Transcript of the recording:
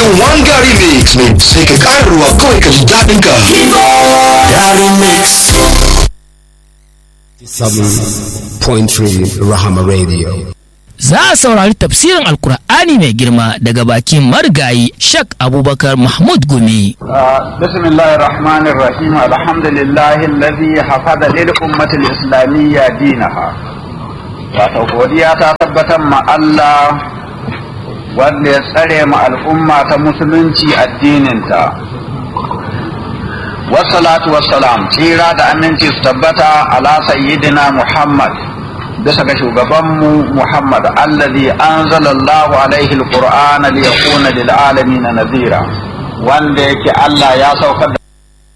in one gari mix ne sai ka ƙara ruwa kawai ka ji daɗin ka gari mix 7.3 Rahama Radio. Za a saurari tafsirin Alkur'ani mai girma daga bakin marigayi Shak Abubakar Mahmud Gumi. بسم الله الرحمن الرحيم الحمد لله الذي حفظ للأمة الإسلامية دينها wato godiya ta tabbatar ma Allah wanda ya tsare ma al'umma ta musulunci addininta wassalatu wassalam tsira da aminci su tabbata ala sayyidina Muhammad bisa ga shugabanmu Muhammad allazi anzala Allahu alaihi alqur'ana liyakuna lil alamin nadhira wanda yake Allah ya saukar da